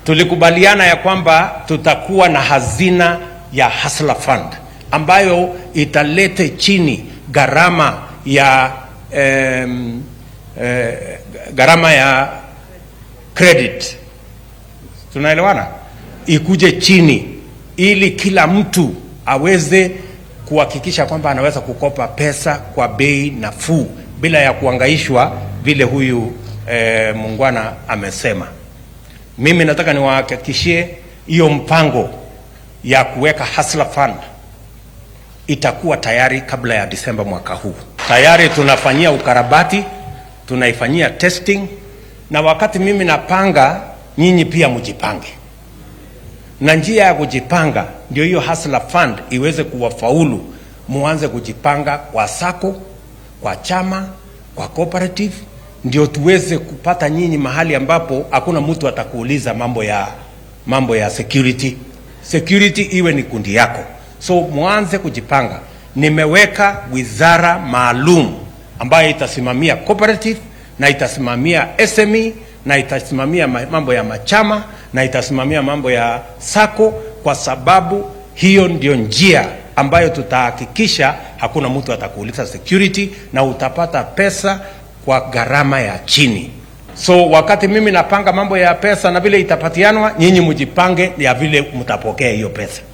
tulikubaliana ya kwamba tutakuwa na hazina ya Hustler Fund ambayo italete chini gharama ya em, eh, gharama ya credit. Tunaelewana? Ikuje chini ili kila mtu aweze kuhakikisha kwamba anaweza kukopa pesa kwa bei nafuu bila ya kuangaishwa vile huyu eh, muungwana amesema. Mimi nataka niwahakikishie hiyo mpango ya kuweka Hustler Fund itakuwa tayari kabla ya Disemba mwaka huu. Tayari tunafanyia ukarabati, tunaifanyia testing, na wakati mimi napanga, nyinyi pia mjipange, na njia ya kujipanga ndio hiyo Hustler Fund iweze kuwafaulu, muanze kujipanga kwa sako, kwa chama, kwa cooperative, ndio tuweze kupata nyinyi mahali ambapo hakuna mtu atakuuliza mambo ya mambo ya security. Security iwe ni kundi yako, so mwanze kujipanga. Nimeweka wizara maalum ambayo itasimamia cooperative na itasimamia SME na itasimamia ma- mambo ya machama na itasimamia mambo ya sako, kwa sababu hiyo ndio njia ambayo tutahakikisha hakuna mtu atakuuliza security na utapata pesa kwa gharama ya chini. So wakati mimi napanga mambo ya pesa na vile itapatianwa, nyinyi mjipange ya vile mtapokea hiyo pesa.